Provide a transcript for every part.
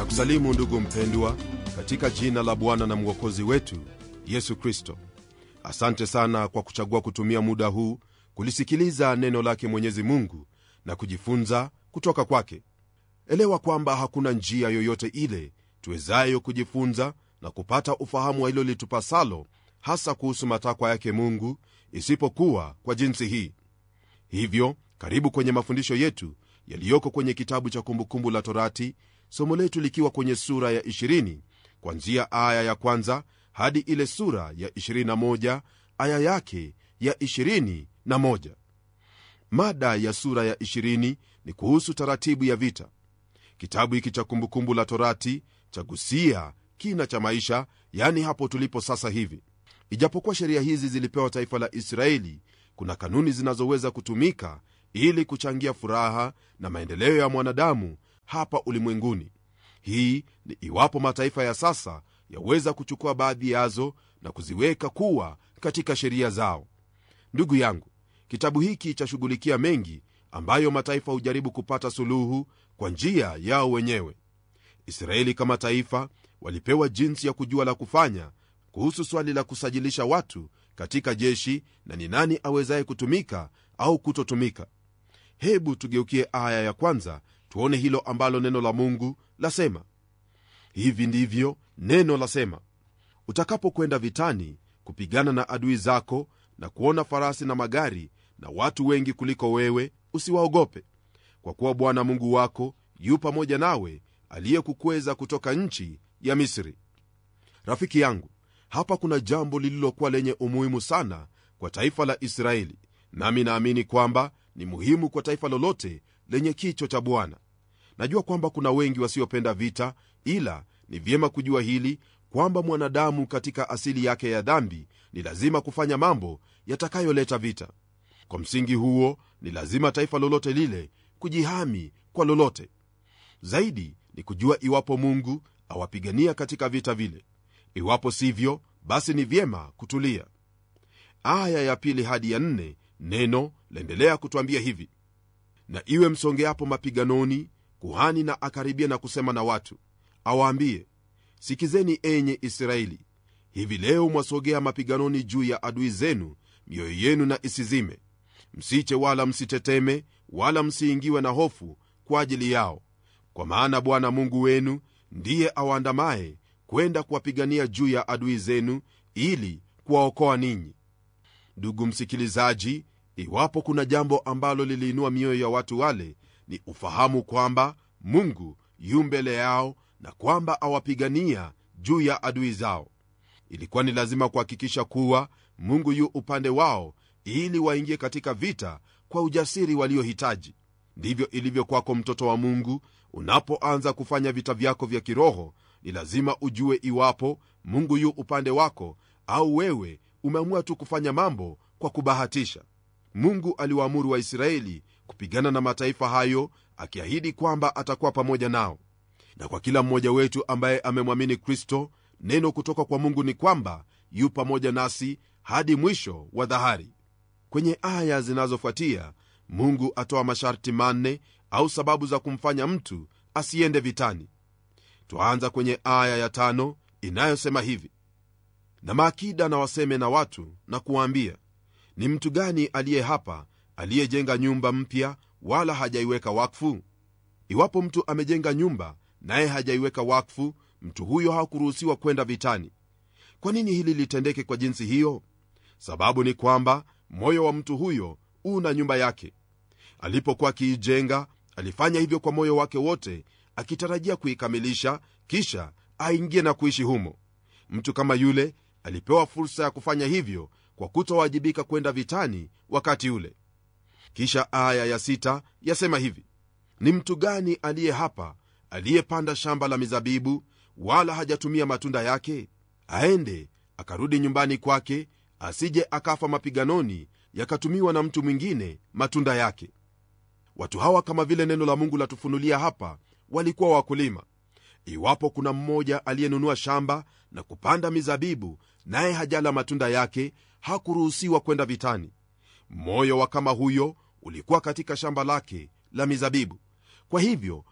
kusalimu ndugu mpendwa katika jina la bwana na mwokozi wetu yesu kristo asante sana kwa kuchagua kutumia muda huu kulisikiliza neno lake mwenyezi mungu na kujifunza kutoka kwake elewa kwamba hakuna njia yoyote ile tuwezayo kujifunza na kupata ufahamu wa hilo litupasalo hasa kuhusu matakwa yake mungu isipokuwa kwa jinsi hii hivyo karibu kwenye mafundisho yetu yaliyoko kwenye kitabu cha kumbukumbu la torati somo letu likiwa kwenye sura ya 20 kwanzia aya ya kwanza hadi ile sura ya 21 aya yake ya 21 mada ya sura ya 20 ni kuhusu taratibu ya vita kitabu hiki cha kumbukumbu la torati chagusia kina cha maisha yani hapo tulipo sasa hivi ijapokuwa sheria hizi zilipewa taifa la israeli kuna kanuni zinazoweza kutumika ili kuchangia furaha na maendeleo ya mwanadamu hapa ulimwenguni hii ni iwapo mataifa ya sasa yaweza kuchukua baadhi yazo na kuziweka kuwa katika sheria zao ndugu yangu kitabu hiki chashughulikia mengi ambayo mataifa hujaribu kupata suluhu kwa njia yao wenyewe israeli kama taifa walipewa jinsi ya kujua la kufanya kuhusu swali la kusajilisha watu katika jeshi na ni nani awezaye kutumika au kutotumika hebu tugeukie aya ya kwanza tuone hilo ambalo neno la mungu lasema hivi ndivyo neno lasema utakapokwenda vitani kupigana na adui zako na kuona farasi na magari na watu wengi kuliko wewe usiwaogope kwa kuwa bwana mungu wako yu pamoja nawe aliyekukweza kutoka nchi ya misri rafiki yangu hapa kuna jambo lililokuwa lenye umuhimu sana kwa taifa la israeli nami naamini kwamba ni muhimu kwa taifa lolote lenye kicho cha bwana najua kwamba kuna wengi wasiopenda vita ila ni vyema kujua hili kwamba mwanadamu katika asili yake ya dhambi ni lazima kufanya mambo yatakayoleta vita kwa msingi huo ni lazima taifa lolote lile kujihami kwa lolote zaidi ni kujua iwapo mungu awapigania katika vita vile iwapo sivyo basi ni vyema kutulia aya ya pili hadi ya nne neno laendelea kutwambia hivi na iwe msongeapo mapiganoni kuhani na akaribia na kusema na watu awaambie sikizeni enye israeli hivi leo mwasogea mapiganoni juu ya adui zenu mioyo yenu na isizime msiche wala msiteteme wala msiingiwe na hofu kwa ajili yao kwa maana bwana mungu wenu ndiye awaandamaye kwenda kuwapigania juu ya adui zenu ili kuwaokoa ninyi ndugu msikilizaji iwapo kuna jambo ambalo liliinua mioyo ya watu wale ni ufahamu kwamba mungu yu mbele yao na kwamba awapigania juu ya adui zao ilikuwa ni lazima kuhakikisha kuwa mungu yu upande wao ili waingie katika vita kwa ujasiri waliohitaji ndivyo ilivyo kwako mtoto wa mungu unapoanza kufanya vita vyako vya kiroho ni lazima ujue iwapo mungu yu upande wako au wewe umeamua tu kufanya mambo kwa kubahatisha mungu aliwaamuru waisraeli kupigana na mataifa hayo akiahidi kwamba atakuwa pamoja nao na kwa kila mmoja wetu ambaye amemwamini kristo neno kutoka kwa mungu ni kwamba yu pamoja nasi hadi mwisho wa dhahari kwenye aya zinazofuatia mungu atoa masharti manne au sababu za kumfanya mtu asiende vitani twaanza kwenye aya ya tano inayosema hivi na maakida na waseme na watu na kuwaambia ni mtu gani aliye hapa aliyejenga nyumba mpya wala hajaiweka wakfu iwapo mtu amejenga nyumba naye hajaiweka wakfu mtu huyo hakuruhusiwa kwenda vitani kwa nini hili litendeke kwa jinsi hiyo sababu ni kwamba moyo wa mtu huyo una nyumba yake alipokuwa akiijenga alifanya hivyo kwa moyo wake wote akitarajia kuikamilisha kisha aingie na kuishi humo mtu kama yule alipewa fursa ya kufanya hivyo kwa kutowajibika kwenda vitani wakati ule kisha aya ya sita yasema hivi ni mtu gani aliye hapa aliyepanda shamba la mizabibu wala hajatumia matunda yake aende akarudi nyumbani kwake asije akafa mapiganoni yakatumiwa na mtu mwingine matunda yake watu hawa kama vile neno la mungu latufunulia hapa walikuwa wakulima iwapo kuna mmoja aliyenunua shamba na kupanda mizabibu naye hajala matunda yake hakuruhusiwa kwenda vitani moyo wa kama huyo ulikuwa katika shamba lake la mizabibu kwa hivyo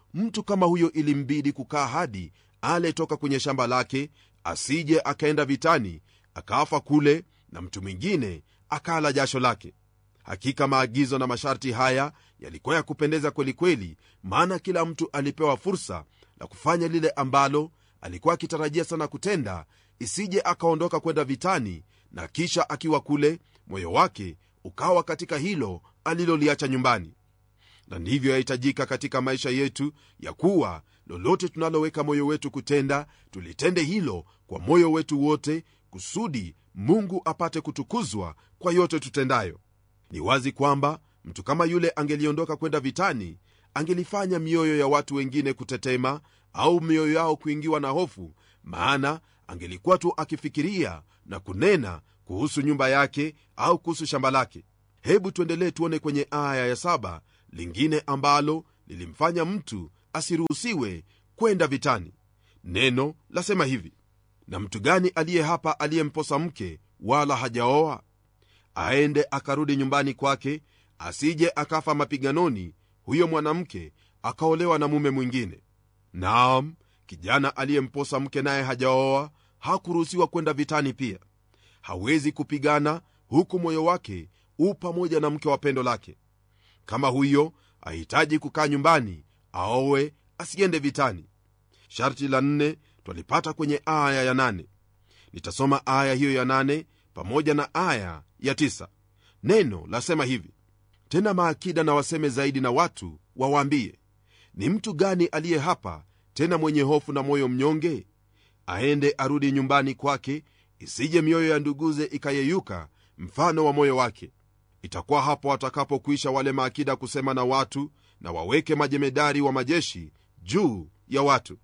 mtu kama huyo ilimbidi kukaa hadi ale toka kwenye shamba lake asije akaenda vitani akaafa kule na mtu mwingine akala jasho lake hakika maagizo na masharti haya yalikuwa ya kupendeza kwelikweli maana kila mtu alipewa fursa la kufanya lile ambalo alikuwa akitarajia sana kutenda isije akaondoka kwenda vitani na kisha akiwa kule moyo wake ukawa katika hilo aliloliacha nyumbani na ndivyo yahitajika katika maisha yetu ya kuwa lolote tunaloweka moyo wetu kutenda tulitende hilo kwa moyo wetu wote kusudi mungu apate kutukuzwa kwa yote tutendayo ni wazi kwamba mtu kama yule angeliondoka kwenda vitani angelifanya mioyo ya watu wengine kutetema au mioyo yao kuingiwa na hofu maana angelikuwa tu akifikiria na kunena kuhusu nyumba yake au kuhusu shamba lake hebu tuendelee tuone kwenye aya ya saba lingine ambalo lilimfanya mtu asiruhusiwe kwenda vitani neno lasema hivi na mtu gani aliye hapa aliyemposa mke wala hajaoa aende akarudi nyumbani kwake asije akafa mapiganoni huyo mwanamke akaolewa na mume mwingine naam kijana aliyemposa mke naye hajaoa hakuruhusiwa kwenda vitani pia hawezi kupigana huku moyo wake u pamoja na mke wa pendo lake kama huyo ahitaji kukaa nyumbani aowe asiende vitani sharti la nne twalipata kwenye aya ya nane nitasoma aya hiyo ya nane pamoja na aya ya tisa neno lasema hivi tena maakida na waseme zaidi na watu wawaambie ni mtu gani aliye hapa tena mwenye hofu na moyo mnyonge aende arudi nyumbani kwake isije mioyo ya nduguze ikayeyuka mfano wa moyo wake itakuwa hapo watakapokwisha wale maakida kusema na watu na waweke majemedari wa majeshi juu ya watu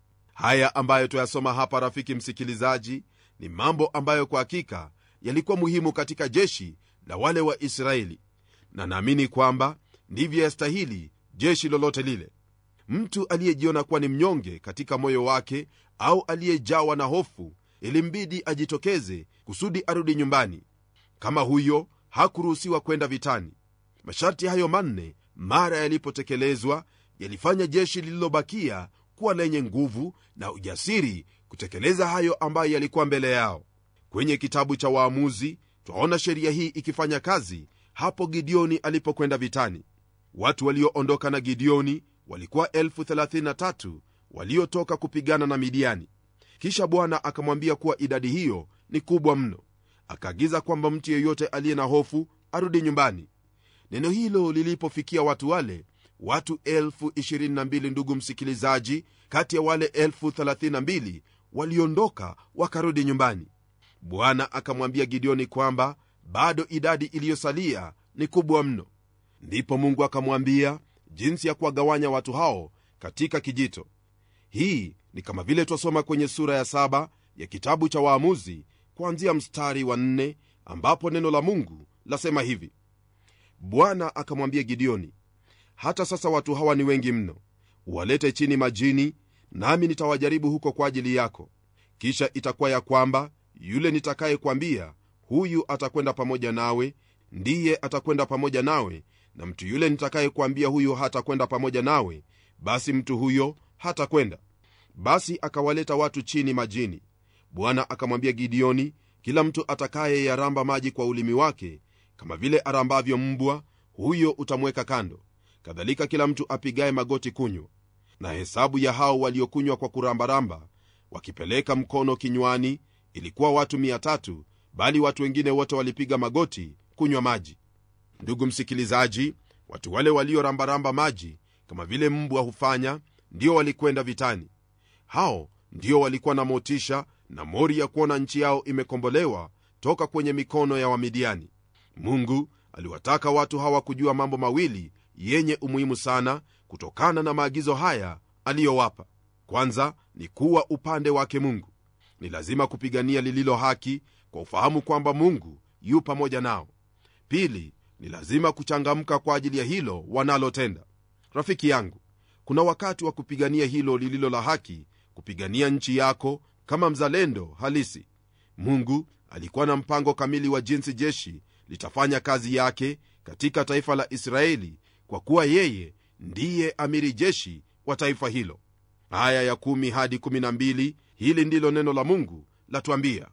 haya ambayo tuyasoma hapa rafiki msikilizaji ni mambo ambayo kwa hakika yalikuwa muhimu katika jeshi la wale wa israeli na naamini kwamba ndivyo yastahili jeshi lolote lile mtu aliyejiona kuwa ni mnyonge katika moyo wake au aliyejawa na hofu ilimbidi ajitokeze kusudi arudi nyumbani kama huyo hakuruhusiwa kwenda vitani masharti hayo manne mara yalipotekelezwa yalifanya jeshi lililobakia kuwa lenye nguvu na ujasiri kutekeleza hayo ambayo yalikuwa mbele yao kwenye kitabu cha waamuzi twaona sheria hii ikifanya kazi hapo gideoni alipokwenda vitani watu walioondoka na gideoni walikuwa 33 waliotoka kupigana na midiani kisha bwana akamwambia kuwa idadi hiyo ni kubwa mno akaagiza kwamba mtu yeyote aliye na hofu arudi nyumbani neno hilo lilipofikia watu wale watu 22 ndugu msikilizaji kati ya wale 32 waliondoka wakarudi nyumbani bwana akamwambia gideoni kwamba bado idadi iliyosalia ni kubwa mno ndipo mungu akamwambia jinsi ya kuwagawanya watu hao katika kijito hii ni kama vile twasoma kwenye sura ya saba ya kitabu cha waamuzi kuanzia mstari wa nne ambapo neno la mungu lasema hivi bwana akamwambia gideoni hata sasa watu hawa ni wengi mno uwalete chini majini nami nitawajaribu huko kwa ajili yako kisha itakuwa ya kwamba yule nitakayekwambia huyu atakwenda pamoja nawe ndiye atakwenda pamoja nawe na mtu yule nitakayekwambia huyu hatakwenda pamoja nawe basi mtu huyo hatakwenda basi akawaleta watu chini majini bwana akamwambia gideoni kila mtu atakaye yaramba maji kwa ulimi wake kama vile arambavyo mbwa huyo utamweka kando kadhalika kila mtu apigaye magoti kunywa na hesabu ya hao waliokunywa kwa kurambaramba wakipeleka mkono kinywani ilikuwa watu 300 bali watu wengine wote walipiga magoti kunywa maji ndugu msikilizaji watu wale waliorambaramba maji kama vile mbwa hufanya ndio walikwenda vitani hao ndio walikuwa na motisha na mori ya kuona nchi yao imekombolewa toka kwenye mikono ya wamidiani mungu aliwataka watu hawa kujua mambo mawili yenye umuhimu sana kutokana na maagizo haya aliyowapa kwanza ni kuwa upande wake mungu ni lazima kupigania lililo haki kwa ufahamu kwamba mungu yu pamoja nao pili ni lazima kuchangamka kwa ajili ya hilo wanalotenda rafiki yangu kuna wakati wa kupigania hilo lililo la haki kupigania nchi yako kama mzalendo halisi mungu alikuwa na mpango kamili wa jinsi jeshi litafanya kazi yake katika taifa la israeli kwa kuwa yeye ndiye amiri jeshi wa taifa hilo aya ya kumi hadi kumi na mbili hili ndilo neno la mungu latuambia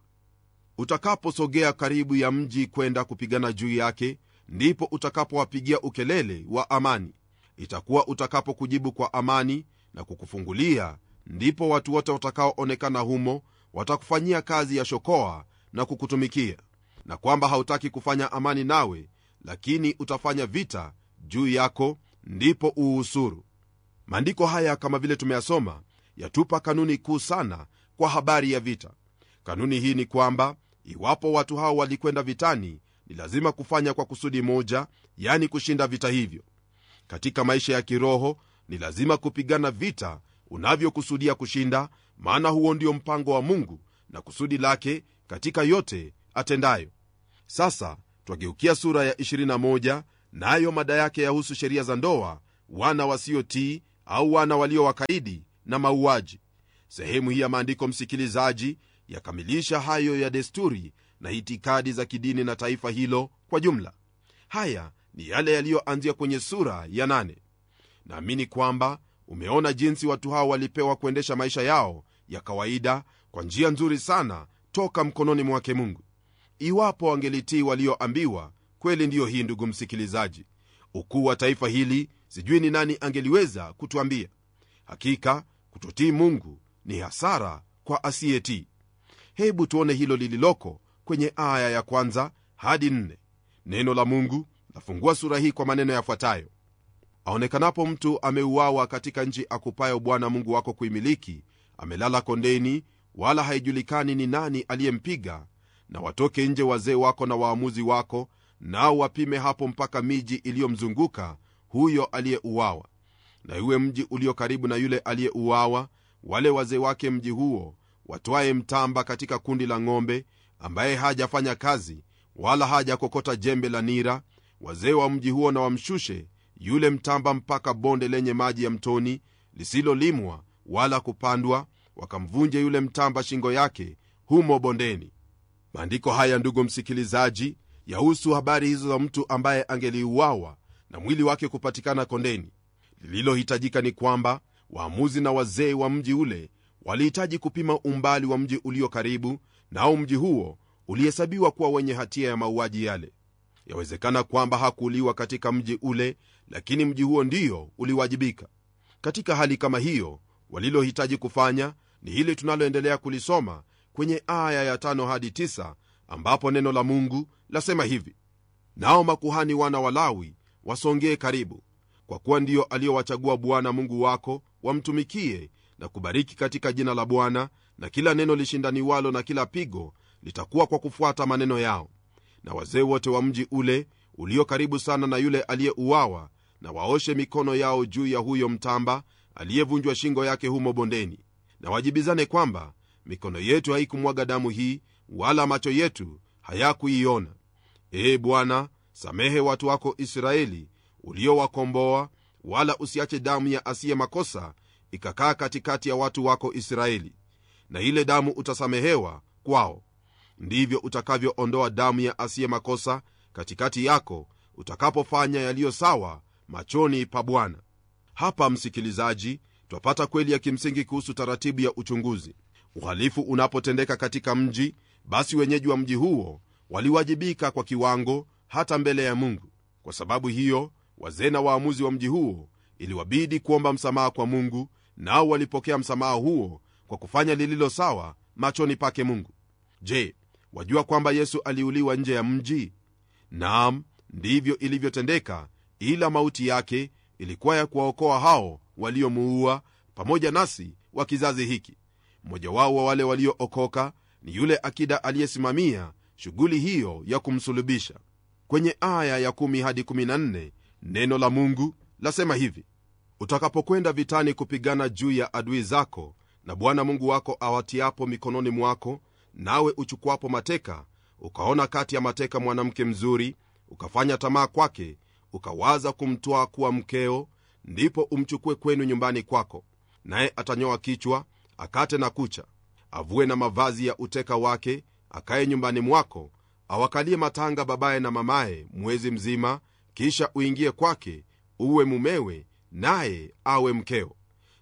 utakaposogea karibu ya mji kwenda kupigana juu yake ndipo utakapowapigia ukelele wa amani itakuwa utakapokujibu kwa amani na kukufungulia ndipo watu wote watakaoonekana humo watakufanyia kazi ya shokoa na kukutumikia na kwamba hautaki kufanya amani nawe lakini utafanya vita juu yako ndipo uuhusuru maandiko haya kama vile tumeyasoma yatupa kanuni kuu sana kwa habari ya vita kanuni hii ni kwamba iwapo watu hao walikwenda vitani ni lazima kufanya kwa kusudi moja yani kushinda vita hivyo katika maisha ya kiroho ni lazima kupigana vita unavyokusudia kushinda maana huo ndio mpango wa mungu na kusudi lake katika yote atendayo sasa twageukia sura ya 21 nayo na mada yake yahusu sheria za ndoa wana wasiotii au wana walio wakaidi na mauaji sehemu hii ya maandiko msikilizaji yakamilisha hayo ya desturi na itikadi za kidini na taifa hilo kwa jumla haya ni yale yaliyoanzia kwenye sura ya 8 naamini kwamba umeona jinsi watu hao walipewa kuendesha maisha yao ya kawaida kwa njia nzuri sana toka mkononi mwake mungu iwapo wangelitii walioambiwa kweli ndiyo hii ndugu msikilizaji ukuu wa taifa hili sijui ni nani angeliweza kutuambia hakika kutotii mungu ni hasara kwa asiyetii hebu tuone hilo lililoko kwenye aya ya kwanza hadi nne neno la mungu lafungua sura hii kwa maneno yafuatayo aonekanapo mtu ameuawa katika nchi akupayo bwana mungu wako kuimiliki amelala kondeni wala haijulikani ni nani aliyempiga na watoke nje wazee wako na waamuzi wako nao wapime hapo mpaka miji iliyomzunguka huyo aliyeuawa na iwe mji ulio karibu na yule aliyeuawa wale wazee wake mji huo watwaye mtamba katika kundi la ng'ombe ambaye hajafanya kazi wala hajakokota jembe la nira wazee wa mji huo na wamshushe yule mtamba mpaka bonde lenye maji ya mtoni lisilolimwa wala kupandwa wakamvunje yule mtamba shingo yake humo bondeni maandiko haya ndugu msikilizaji yahusu habari hizo za mtu ambaye angeliuawa na mwili wake kupatikana kondeni lililohitajika ni kwamba waamuzi na wazee wa mji ule walihitaji kupima umbali wa mji ulio karibu nao mji huo ulihesabiwa kuwa wenye hatia ya mauaji yale yawezekana kwamba hakuuliwa katika mji ule lakini mji huo ndio uliwajibika katika hali kama hiyo walilohitaji kufanya ni hili tunaloendelea kulisoma kwenye aya ya tano hadi tisa, ambapo neno la mungu lasema hivi nao makuhani wana walawi wasongee karibu kwa kuwa ndiyo aliyowachagua bwana mungu wako wamtumikie na kubariki katika jina la bwana na kila neno lishindaniwalo na kila pigo litakuwa kwa kufuata maneno yao na wazee wote wa mji ule ulio karibu sana na yule aliyeuawa na waoshe mikono yao juu ya huyo mtamba aliyevunjwa shingo yake humo bondeni na wajibizane kwamba mikono yetu haikumwaga damu hii wala macho yetu hayakuiona ee bwana samehe watu wako israeli uliowakomboa wala usiache damu ya asiye makosa ikakaa katikati ya watu wako israeli na ile damu utasamehewa kwao ndivyo utakavyoondoa damu ya asiye makosa katikati yako utakapofanya yaliyo sawa machoni pa bwana hapa msikilizaji twapata kweli ya kimsingi kuhusu taratibu ya uchunguzi uhalifu unapotendeka katika mji basi wenyeji wa mji huo waliwajibika kwa kiwango hata mbele ya mungu kwa sababu hiyo wazee na waamuzi wa mji huo iliwabidi kuomba msamaha kwa mungu nao walipokea msamaha huo kwa kufanya lililo sawa machoni pake mungu je wajua kwamba yesu aliuliwa nje ya mji naam ndivyo ilivyotendeka ila mauti yake ilikuwa ya kuwaokoa hao waliomuua pamoja nasi wa kizazi hiki mmoja wao wa wale waliookoka ni yule akida aliyesimamia shughuli hiyo ya kumsulubisha kwenye aya ya 1 hadi 14 neno la mungu lasema hivi utakapokwenda vitani kupigana juu ya adui zako na bwana mungu wako awatiapo mikononi mwako nawe uchukwapo mateka ukaona kati ya mateka mwanamke mzuri ukafanya tamaa kwake ukawaza kumtwaa kuwa mkeo ndipo umchukue kwenu nyumbani kwako naye atanyoa kichwa akate na kucha avue na mavazi ya uteka wake akaye nyumbani mwako awakalie matanga babaye na mamaye mwezi mzima kisha uingie kwake uwe mumewe naye awe mkeo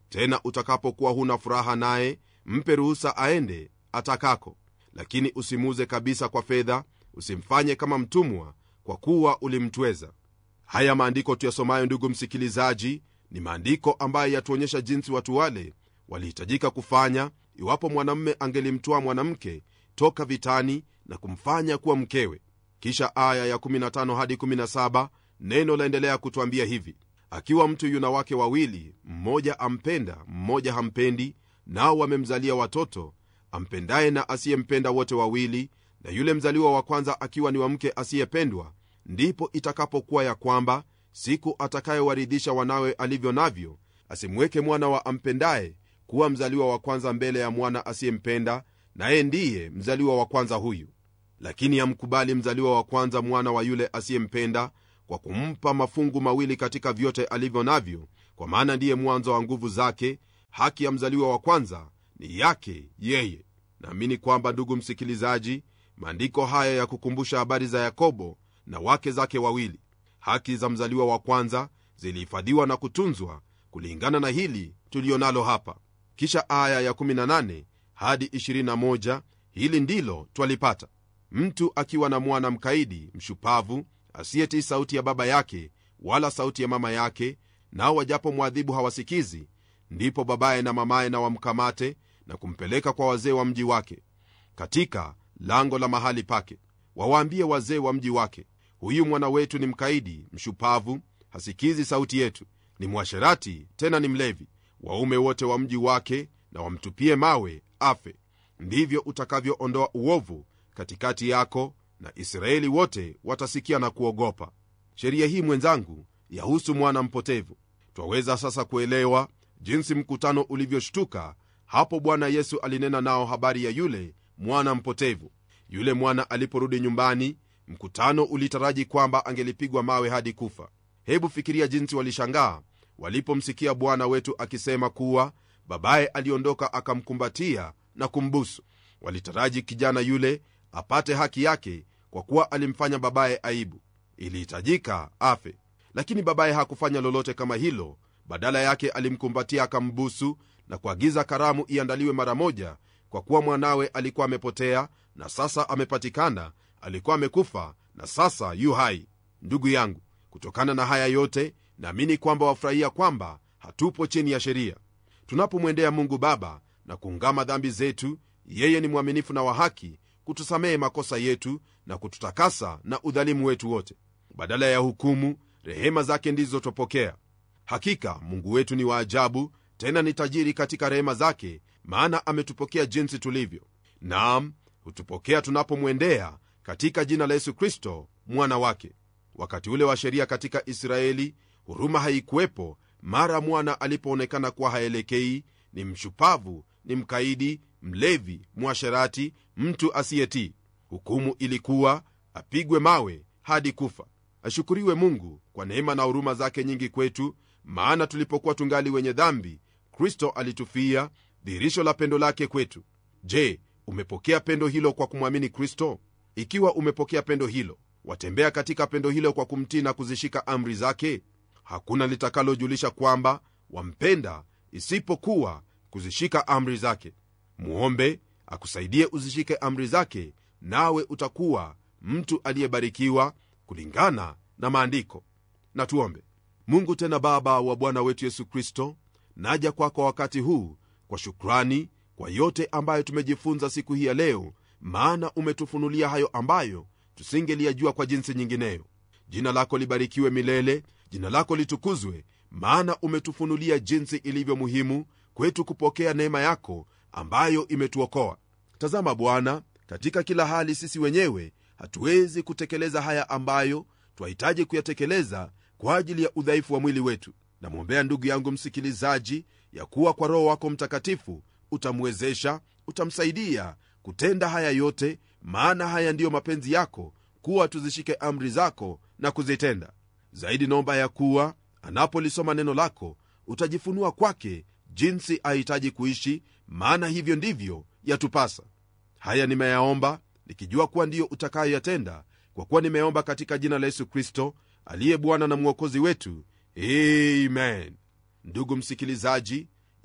tena utakapokuwa huna furaha naye mpe ruhusa aende atakako lakini usimuuze kabisa kwa fedha usimfanye kama mtumwa kwa kuwa ulimtweza haya maandiko tuyasomayo ndugu msikilizaji ni maandiko ambayo yatuonyesha jinsi watu wale walihitajika kufanya iwapo mwanamme angelimtoa mwanamke toka vitani na kumfanya kuwa mkewe kisha aya ya 15 hadi 17 neno laendelea kutwambia hivi akiwa mtu yuna wake wawili mmoja ampenda mmoja hampendi nao wamemzalia watoto ampendaye na asiyempenda wote wawili na yule mzaliwa wa kwanza akiwa ni wa mke asiyependwa ndipo itakapokuwa ya kwamba siku atakayewaridhisha wanawe alivyo navyo asimweke mwana wa ampendaye kuwa mzaliwa wa kwanza mbele ya mwana asiyempenda naye ndiye mzaliwa wa kwanza huyu lakini amkubali mzaliwa wa kwanza mwana wa yule asiyempenda kwa kumpa mafungu mawili katika vyote alivyo navyo kwa maana ndiye mwanzo wa nguvu zake haki ya mzaliwa wa kwanza ni yake yeye naamini kwamba ndugu msikilizaji maandiko haya ya kukumbusha habari za yakobo na wake zake wawili haki za mzaliwa wa kwanza zilihifadhiwa na kutunzwa kulingana na hili tulionalo hapa kisha aya ya 18 hadi 21 hili ndilo twalipata mtu akiwa na mwana mkaidi mshupavu asiyetii sauti ya baba yake wala sauti ya mama yake nao wajapo mwadhibu hawasikizi ndipo babaye na mamaye na wamkamate na kumpeleka kwa wazee wa mji wake katika lango la mahali pake wawaambie wazee wa mji wake huyu mwana wetu ni mkaidi mshupavu hasikizi sauti yetu ni mwasherati tena ni mlevi waume wote wa mji wake na wamtupie mawe afe ndivyo utakavyoondoa uovu katikati yako na israeli wote watasikia na kuogopa sheria hii mwenzangu yahusu mwana mpotevu twaweza sasa kuelewa jinsi mkutano ulivyoshtuka hapo bwana yesu alinena nao habari ya yule mwana mpotevu yule mwana aliporudi nyumbani mkutano ulitaraji kwamba angelipigwa mawe hadi kufa hebu fikiria jinsi walishangaa walipomsikia bwana wetu akisema kuwa babaye aliondoka akamkumbatia na kumbusu walitaraji kijana yule apate haki yake kwa kuwa alimfanya babaye aibu ilihitajika afe lakini babaye hakufanya lolote kama hilo badala yake alimkumbatia akambusu na kuagiza karamu iandaliwe mara moja kwa kuwa mwanawe alikuwa amepotea na sasa amepatikana alikuwa amekufa na sasa yu hai ndugu yangu kutokana na haya yote naamini kwamba wafurahia kwamba hatupo chini ya sheria tunapomwendea mungu baba na kuungama dhambi zetu yeye ni mwaminifu na wa haki kutusamehe makosa yetu na kututakasa na udhalimu wetu wote badala ya hukumu rehema zake ndizo twapokea hakika mungu wetu ni wa ajabu tena ni tajiri katika rehema zake maana ametupokea jinsi tulivyo naam hutupokea tunapomwendea katika jina la yesu kristo mwana wake wakati ule wa sheria katika israeli huruma haikuwepo mara mwana alipoonekana kuwa haelekei ni mshupavu ni mkaidi mlevi mwasherati mtu asiyetii hukumu ilikuwa apigwe mawe hadi kufa ashukuriwe mungu kwa neema na huruma zake nyingi kwetu maana tulipokuwa tungali wenye dhambi kristo alitufia dhihirisho la pendo lake kwetu je umepokea pendo hilo kwa kumwamini kristo ikiwa umepokea pendo hilo watembea katika pendo hilo kwa kumtii na kuzishika amri zake hakuna litakalojulisha kwamba wampenda isipokuwa kuzishika amri zake muombe akusaidie uzishike amri zake nawe utakuwa mtu aliyebarikiwa kulingana na maandiko na tuombe mungu tena baba wa bwana wetu yesu kristo naja kwako kwa wakati huu kwa shukrani kwa yote ambayo tumejifunza siku hii ya leo maana umetufunulia hayo ambayo tusingeliyajua kwa jinsi nyingineyo jina lako libarikiwe milele jina lako litukuzwe maana umetufunulia jinsi ilivyo muhimu kwetu kupokea neema yako ambayo imetuokoa tazama bwana katika kila hali sisi wenyewe hatuwezi kutekeleza haya ambayo twahitaji kuyatekeleza kwa ajili ya udhaifu wa mwili wetu namwombea ndugu yangu msikilizaji ya kuwa kwa roho wako mtakatifu utamwezesha utamsaidia kutenda haya yote maana haya ndiyo mapenzi yako kuwa tuzishike amri zako na kuzitenda zaidi naomba ya kuwa anapolisoma neno lako utajifunua kwake jinsi ahitaji kuishi maana hivyo ndivyo yatupasa haya nimeyaomba nikijua kuwa ndiyo utakayoyatenda kwa kuwa nimeomba katika jina la yesu kristo aliye bwana na mwokozi wetu amen ndugu msikilizaji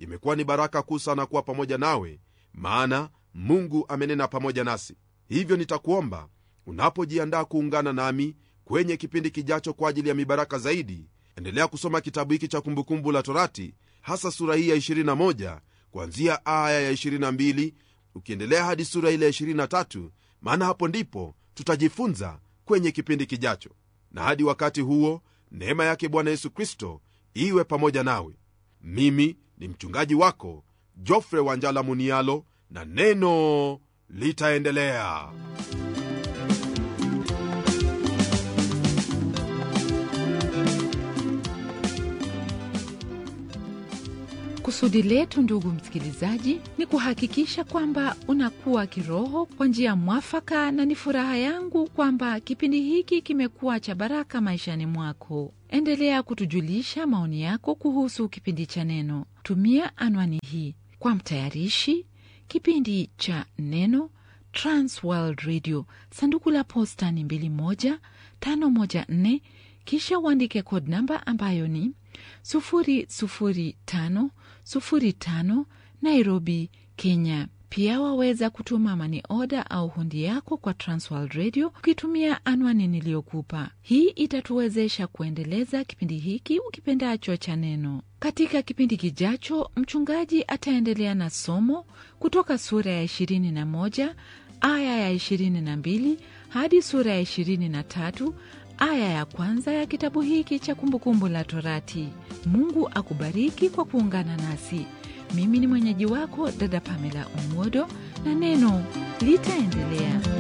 imekuwa ni baraka kuu sana kuwa pamoja nawe maana mungu amenena pamoja nasi hivyo nitakuomba unapojiandaa kuungana nami kwenye kipindi kijacho kwa ajili ya mibaraka zaidi endelea kusoma kitabu hiki cha kumbukumbu la torati hasa sura hii ya 21 kuanzia aya ya 22 ukiendelea hadi sura ile ya 23 maana hapo ndipo tutajifunza kwenye kipindi kijacho na hadi wakati huo neema yake bwana yesu kristo iwe pamoja nawe mimi ni mchungaji wako jofre wanjala munialo na neno litaendelea kusudi letu ndugu msikilizaji ni kuhakikisha kwamba unakuwa kiroho kwa njia mwafaka na ni furaha yangu kwamba kipindi hiki kimekuwa cha baraka maishani mwako endelea kutujulisha maoni yako kuhusu kipindi cha neno tumia anwani hii kwa mtayarishi kipindi cha neno transworld radio sanduku la posta ni 21514 kisha uandike kod namba ambayo ni 00505 nairobi kenya pia waweza kutuma mani oda au hundi yako kwa transworld radio ukitumia anwani niliyokupa hii itatuwezesha kuendeleza kipindi hiki ukipendacho cha neno katika kipindi kijacho mchungaji ataendelea na somo kutoka sura ya 21 aya ya 22 hadi sura ya 23 aya ya kwanza ya kitabu hiki cha kumbukumbu la torati mungu akubariki kwa kuungana nasi mimi ni mwenyeji wako dada pamela umodo na neno litaendelea